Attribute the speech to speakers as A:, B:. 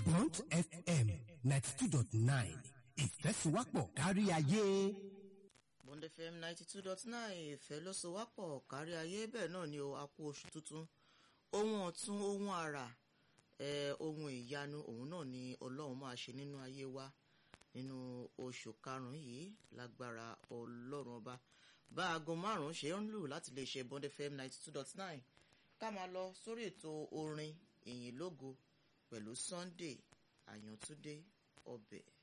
A: Bond FM ninety two dot nine ìfẹ́síwápọ̀ kárí ayé.
B: Bond FM ninety two dot nine ìfẹ́ ló so wápọ̀ kárí ayé bẹ́ẹ̀ náà ni o a kú oṣù tuntun ohun ọ̀tun ohun àrà eh, ohun ìyanu òun náà ni ọlọ́run máa ṣe nínú ayé wa nínú oṣù karùn-ún yìí lágbára ọlọ́run ọba bá aago márùn-ún ṣe ń lù láti lè ṣe Bond FM ninety two dot nine ká máa lọ sórí ètò orin ìyìn lógo pẹ̀lú Sunday Àyàntúndé ọbẹ̀.